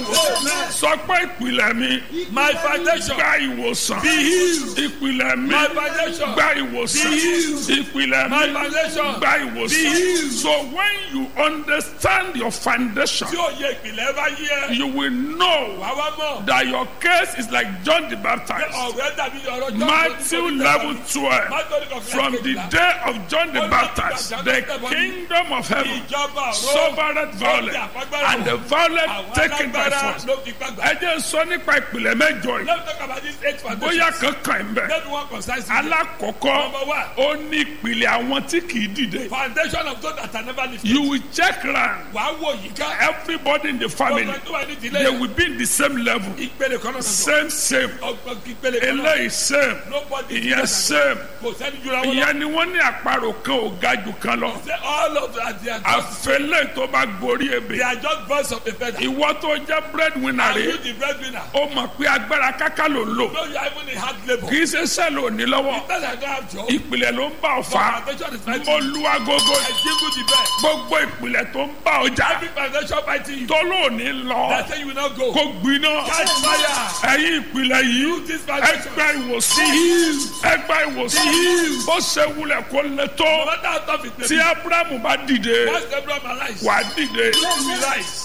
sọ pé ìpìlẹ̀ mi My foundation. gba ìwòsàn Be healed. ìpìlẹ̀ mi My foundation. gba ìwòsàn Be healed. ìpìlẹ̀ My mi foundation. gba Be ìwòsàn healed. so when you understand your foundation Tí òye ìpìlẹ̀ bá yí ẹ. you will know Wà wá mọ̀. that your case is like John the Pé Baptist ọ̀rẹ́ dàbí ọ̀rọ̀ John Matthew level twelve Matthew level from the day of John the Baptist the kingdom of heaven Ìjọba ọ̀rọ̀. suffered violence and the violent Àwọn taken by alágbára force ló fi gbàgbà. ẹ jẹ́ sọ nípa ìpìlẹ̀ mẹ́jọ yìí Let's talk about this eight foundation. bóyá kankan ń bẹ Let me one concise. alákọ̀ọ́kọ́ Number one. ó ní ìpìlẹ̀ àwọn tí kì í dìde Foundation of those that are never lifted. you will check round Wàá wò yìí ká. everybody in the family Ọgbọ́n tó wà ní they ìdílé. will be in the same level Ìpele kan náà sọ̀tọ̀. same same Ọgbọ́n ìpele kan náà. eléyìí same Nobody is ìyẹn better same Kò sẹ́ni jura wọn lọ. ìyẹn ni wọ́n ní àparò kan ò ga jù kan lọ Say all of that they are just àfẹlẹ́ tó bá gorí they ebè are just birds of a feather. ìwọ tó jẹ́ breadwinner Are rẹ̀ you the breadwinner? ó mọ̀ pé agbára káká ló ń lò No, you are even in hard labour. kì í ṣe sẹ́ẹ̀lì òní lọ́wọ́ Because I don't have job. ìpìlẹ̀ ló ń bá ọ fà á Foundation is fighting. mo lu agogo I jingle the bell. gbogbo ìpìlẹ̀ tó ń bá ọjà Every foundation fighting you. tó lóòní lọ They say you will not go. kó gbiná Catch fire. ẹ̀yin ìpìlẹ̀ yìí This foundation. ẹgbẹ́ ìwòsàn ẹgbẹ́ ìwòsàn bó ṣe wulẹ̀ kó lè No tó matter how tough it may tí be. abrahamu bá dìde Once Abraham arise. wà á dìde You will rise.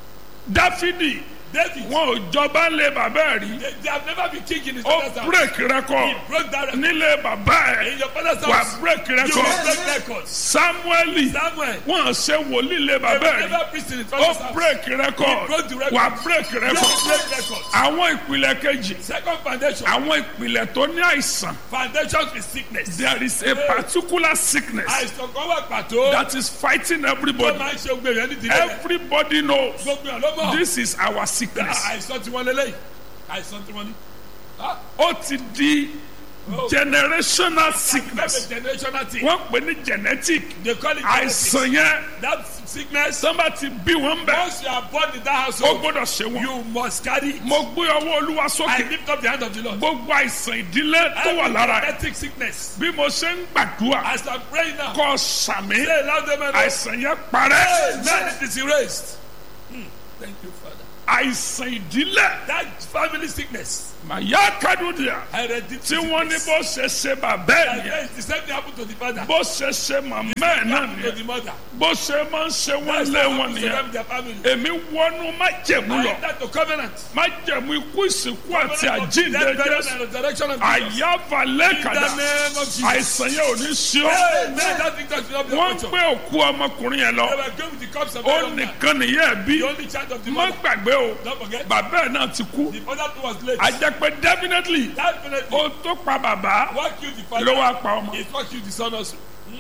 dáfídì David. wọn ò jọba lé bàbá ẹ̀ rí They, they have never been king in his ó father's house. break record He broke that record. nílé bàbá ẹ̀ In your father's wà house. á break You will record break records. samueli Samuel. wọn ṣe wòlíì lé They bàbá will ẹ̀ rí never preach in his ó father's house. break record broke the record. wà á break You record will break records. àwọn ìpìlẹ̀ kejì Second foundation. àwọn ìpìlẹ̀ tó ní àìsàn Foundation is sickness. there is a particular sickness Àìsàn kan wà pàtó. that is fighting Tó everybody máa ń ṣe gbèrè ẹni dìde. everybody knows Gbogbo ẹ̀ ló mọ̀. this is our sickness Àìsàn tí wọ́n lélẹ́yìí. Àìsàn tí wọ́n ní. Ah, ó ti di oh. generational That's sickness a generational thing. wọ́n pè ní genetic They call it genetics. àìsàn yẹn That sickness. sọ́nba ti bí wọ́n bẹ̀ Once you are born in that ó household, gbọ́dọ̀ ṣe wọ́n. you must carry it. mo gbé ọwọ́ olúwa I sókè lift up the hand of the Lord. gbogbo àìsàn ìdílé tó wà Every lára ẹ̀ genetic sickness. bí mo ṣe ń gbàdúrà As I'm praying now, kọ́ sàmì say loud amen. àìsàn yẹn parẹ́ Amen. It is erased. Hmm. Thank you, Father. àìsàn ìdílé That family sickness. màyà kádùdìà Hereditary tí wọ́n ní sickness. bó ṣe ṣe bàbá ẹ̀ nìyẹn Yes, the same thing happened to the father. bó ṣe ṣe màmá ẹ̀ náà happened to nìyẹn the mother. bó ṣe máa ń ṣe wọ́n That's lé what wọn happened to nìyẹn them, their family. èmi wọnú májẹ̀mú I lọ enter to covenant. májẹ̀mú ikú ìsìnkú àti Covenant of àjíǹde death, burial, jésù and resurrection of Jesus. àyàfàlẹ́ In the kàdá name of Jesus. àìsàn yẹn ò ní sí ọ Amen. That thing that will not be wọ́n a culture. gbé òkú ọmọkùnrin yẹn They lọ were going with the cups of ó the young man. nìkan nìyẹn ẹ̀ bí The only child of the má mother. gbàgbé o Don't forget. bàbá ẹ̀ náà ti kú The father too was late. a jẹ́ pé definitely Definitely. ó tó pa bàbá What killed the ló father? wá pa ọmọ It what killed the son also.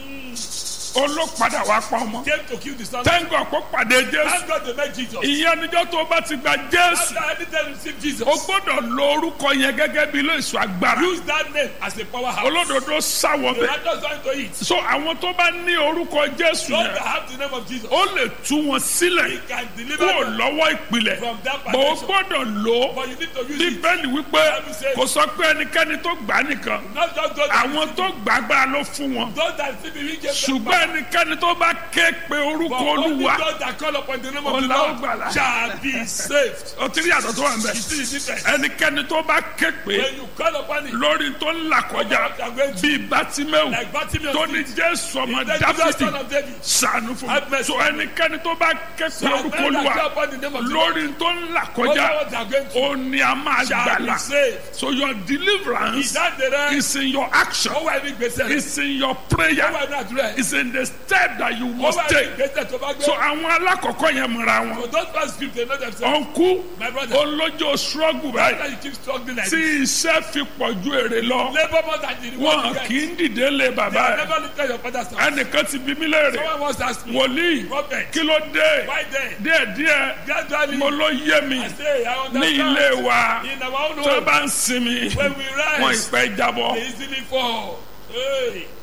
ó ló padà wá pa ọmọ Came to kill the son. tẹ́ńgọ̀ kó pàdé jésù Thank God they met Jesus. ìyẹn níjọ́ tó bá ti gba jésù After anytime you receive Jesus, o gbọ́dọ̀ lo orúkọ yẹn gẹ́gẹ́ bí ilé ìṣọ́ agbára use that name as a powerhouse. olódodo sáwọ The bẹ́ẹ̀ righteous want to eat. so àwọn tó bá ní orúkọ jésù Those yẹn that have the name of Jesus, ó lè tú wọn sílẹ̀ He can deliver kúrò them lọ́wọ́ ìpìlẹ̀ from that bó o foundation. gbọ́dọ̀ lò ó But you need to use it. bíbélì wípé kò sọ pé ẹnikẹ́ni tó gbà á nìkan Not just those that, àwọn tó gbàgbára ló fún wọn those that see the wicked. ṣùgbọ́n ẹnikẹ́ni tó bá ké pe orúkọ But only olúwa those that call upon the name of the Ọlá ó Lord gbàlà. shall be saved. ó ti rí àtọ̀ tó wà ń bẹ̀ You see the difference? ẹnikẹ́ni tó bá ké pe When you call upon it, lórí tó ń là kọjá bíi bátímẹ́wù like Bartimaeus tó ní did, jésù ọmọ the Jesus dáfídì son of David, sànù fún Have mi mercy. so ẹnikẹ́ni tó bá ké pe shall orúkọ men that olúwa call upon the name of the Lord, lórí tó ń là over kọjá what they are going ó through, ní a máa shall be gbàlà saved. so your deliverance Ìdáǹdè rẹ̀, is in your action ó wà ní gbèsè rẹ̀, is in your ó prayer wà ní àdúrà rẹ̀, is in the step that you ó must wà ní take gbèsè tó bá gbé. so àwọn alákọ̀ọ́kọ́ yẹn mọ̀ra wọn For those past script, they know themselves. ọ̀nkú My brother, olójó struggle after báyìí you keep struggling like tí this, iṣẹ́ fi pọ̀ ju èrè lọ labour more than the reward wọn you kì get. í dìde lé They bàbá have ẹ̀ never lifted your father's house. ẹnìkan ti bí mí léèrè Someone once asked me, wòlíì Prophet, kí ló dé why then? díẹ̀díẹ̀ Gradually, mo ló yé mi I say, I ní ilé understand. wa In our own tó home, bá ń sinmi when we wọn rise, ìpẹ́ jábọ́ they easily fall. Hey.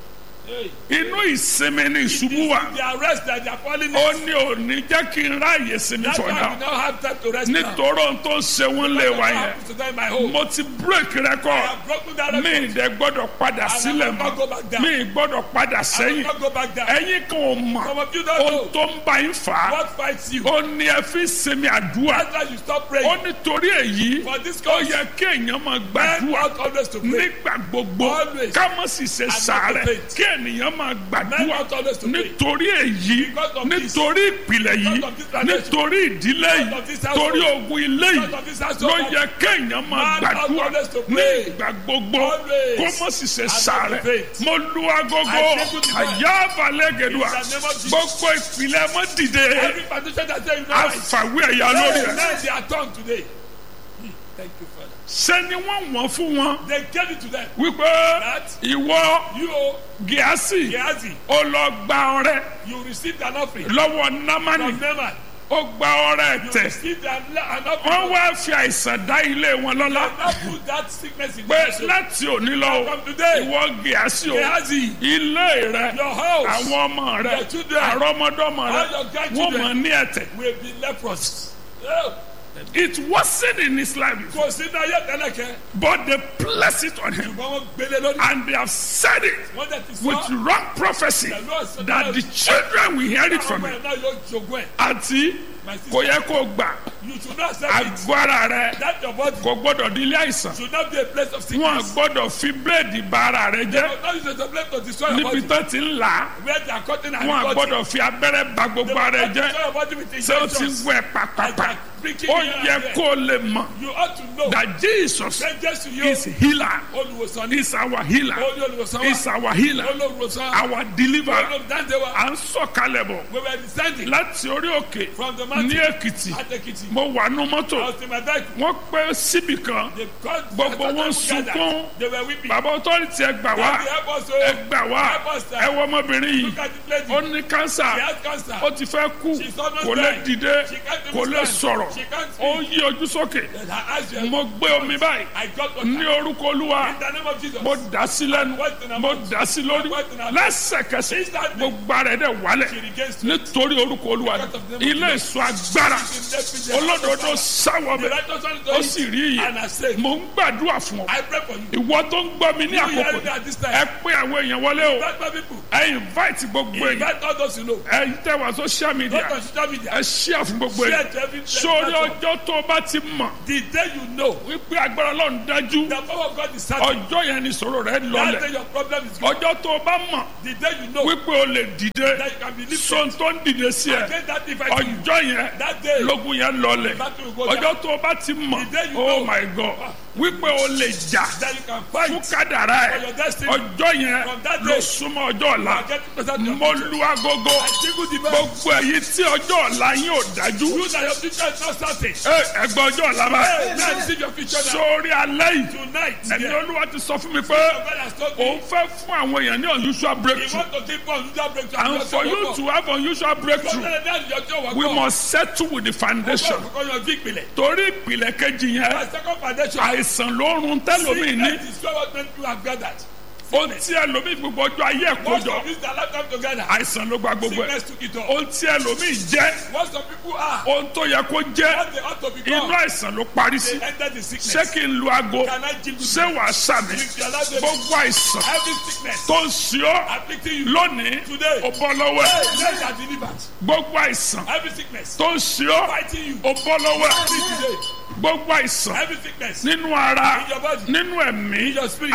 Hey. inú ìsinmi ni ìṣubú wà The arrest that they are falling ó in. ní òní jẹ́ kí n ráàyè sinmi That's for why we now now have time to rest now. nítorí ohun tó ń ṣe wọ́n lé wa What yẹn happens to them in my home? mo ti break I record have broken that mi record. ìdẹ gbọ́dọ̀ padà sílẹ̀ will not go mọ́ back down. mi gbọ́dọ̀ padà I will sẹ́yìn not go back down. ẹ̀yin kan ò mọ̀ Some of you don't ohun know tó ń bá yín fà á what fights you. ó ní ẹ fi sinmi àdúrà That's why you stop ó praying. nítorí èyí For this ó cause, yẹ kí èèyàn máa men gbàdúrà ought always to pray. nígbà gbogbo Always. ká má sì ṣe not sàárẹ̀ to faint. kí ènìyàn máa Men gbàdúrà ought always to pray. nítorí èyí Because of this. nítorí ìpìlẹ̀ yìí Because of this tradition. nítorí ìdílé Because yìí of this household. torí ogun ilé yìí Because of this household. ló yẹ kéèyàn máa Man ought gbàdúrà always to ní pray. ìgbà gbogbo Always. kó má sì ṣe not to sàárẹ̀ faint. mo lu agogo I take good advice. àyà balẹ̀ gẹ̀dùà In the name of Jesus. gbogbo ìpìlẹ̀ mọ́ dìde Every foundation that say you know right. àfàwé ẹ̀yà lórí Hey, ẹ̀ now they are turned today. Hmm. Thank you, Father. ṣé ni wọ́n wọ́n fún wọn They gave it to them. wípé That ìwọ you, oh, gíásì Gehazi, ó lọ gba ọrẹ you received an offering lọ́wọ́ námánì from Naaman. ó gba ọrẹ You tẹ̀ received an, an wọ́n offering. wá fi àìsàn dá ilé wọn lọ́lá Now put that sickness in pé your soul. láti òní lọ o, From today, ìwọ gíásì o Gehazi, ilé rẹ your house àwọn ọmọ rẹ Your children, àrọmọdọ́mọ rẹ all your wọ́n grandchildren. mọ̀ ní ẹ̀tẹ̀ will be leprous. Oh, it wasn't in his life before, Kò sí ní ayé tẹ́lẹ̀kẹ́. but they placed it on him Ṣùgbọ́n wọ́n gbélé lórí. and they have said it Wọ́n dẹ̀ ti with sọ. wrong prophecy that the children will hear it from Àwọn him ọmọ ẹ̀ náà yóò jogún ẹ̀. àti My kò sister, yẹ kó gbà you should not accept it. agbára rẹ That your body kò gbọ́dọ̀ di ilé àìsàn should not be a place of wọn sickness. gbọ́dọ̀ fi bíléèdì bà ara rẹ jẹ́ But now you a place to destroy your níbi body. tó ti ń là á Where they are cutting and wọn cutting. gbọ́dọ̀ fi abẹ́rẹ́ bà gbogbo ara rẹ jẹ́ Destroy your body with ṣé o ti injections. wẹ̀ pàpàpà ó yẹ kó o lè mọ̀ You ought to know that Jesus that Jesus is yóò healer olùwòsàn ní is our healer olùwòsàn is wa our healer olùwòsàn our deliverer olùdáǹdè wa. à ń sọ̀kalẹ̀ bọ̀ We were descending láti orí òkè from the ní mountain Èkìtì at Ekiti. mo wà nú I mọ́tò was in my bag. wọ́n pẹ́ síbì kan They called Gbogbo wọn together. sunkún. They were weeping. bàbá ọtọ́rìtì ẹ gbà wá Daddy, help us, ẹ oh. gbà wá Help us, sir. ẹ wọ ọmọbìnrin yìí Look at this lady. ó ní kánsà She has cancer. ó ti fẹ́ kú She's almost kò lè dying. dìde She can't even kò lè stand. sọ̀rọ̀ She can't ó speak. yí ojú sókè And her eyes were- mo gbé omi báyìí I got water. ní orúkọ olúwa In the name of Jesus. mo dà sí lẹ́nu What in her mo mouth? dà sí lórí What in her mouth? lẹ́sẹ̀kẹsẹ̀ Instantly. gbogbo ara ẹ̀ dẹ̀ wálẹ̀ She regains strength. nítorí orúkọ olúwa Because of the name of ilé Jesus. ìsọ agbára olódodo sáwọ The bẹ righteous one is ó sì rí And I iye say, mo ń gbàdúrà fún ọ I pray for you. ìwọ tó ń gbọ́ mi ní You hear àkókò me at this time. ẹ pé àwọn èèyàn wọlé o Invite my people. ẹ invite gbogbo èèyàn Invite all those you know. ẹ tẹ wá social media Not on social media. ẹ share fún gbogbo Share èèyàn to every sórí platform. ọjọ́ tó o bá ti mọ̀ The day you know wípé agbára ọlọ́run dájú the power of God is certain. ọjọ́ yẹn ni ìṣòro rẹ That day lọlẹ̀ your problem is gone. ọjọ́ tó o bá mọ̀ The day you know wípé o lè dìde that you can be lifted. sọ́n tó ń dìde sí ẹ Against that device you. ọjọ́ yẹn That day. lógun yẹn lọlẹ̀ Battle will go down. ọjọ́ tó o bá ti mọ̀ The day you oh know. my god wípé o lè jà That you can fún fight. kádàrá ẹ For your destiny. ọjọ́ yẹn From that ló day. súnmọ́ ọjọ́ ọ̀la Get closer to your mo future. lu agogo I jingle the bell. gbogbo èyí tí ọjọ́ ọ̀la yín ò dájú You that your future is not certain. ẹ ẹgbẹ́ ọjọ́ ọ̀la bá Hey, now see your future now. sórí alẹ́ yìí Tonight, ẹ̀mí yeah. olúwa ti sọ fún mi pé Your God has told me. òun fẹ́ fún àwọn èèyàn ní unusual He breakthrough want to give us unusual breakthrough. and for you to have unusual breakthrough we must settle with the foundation Kọ́kọ́ yanjú ìpìlẹ̀. torí ìpìlẹ̀ kejì yẹn My second foundation. àìsàn ló ń run tẹ́lómi ní Sickness is what many people have gathered. ohun tí ẹlòmíì gbogbo ọjọ́ ayé ẹ̀ Most kójọ of this their lifetime together. àìsàn ló gba gbogbo ẹ̀ Sickness took it all. ohun tí ẹlòmíì jẹ́ Most of people are. ohun tó yẹ kó jẹ́ What they ought to inú become. àìsàn ló parí sí They enter the ṣé sickness. kí n lu aago Can I jingle ṣé wàá sàmì If you allow them- gbogbo àìsàn Every sickness tó ń ṣe ọ́ afflicting you. lónìí Today. ó bọ́ lọ́wọ́ ẹ̀ Hey, let that delivered. gbogbo àìsàn Every sickness tó ń ṣe ọ́ fighting you. ó bọ́ lọ́wọ́ ẹ̀ Free today. gbogbo àìsàn Every sickness nínú ara in your body. nínú ẹ̀mí In your spirit.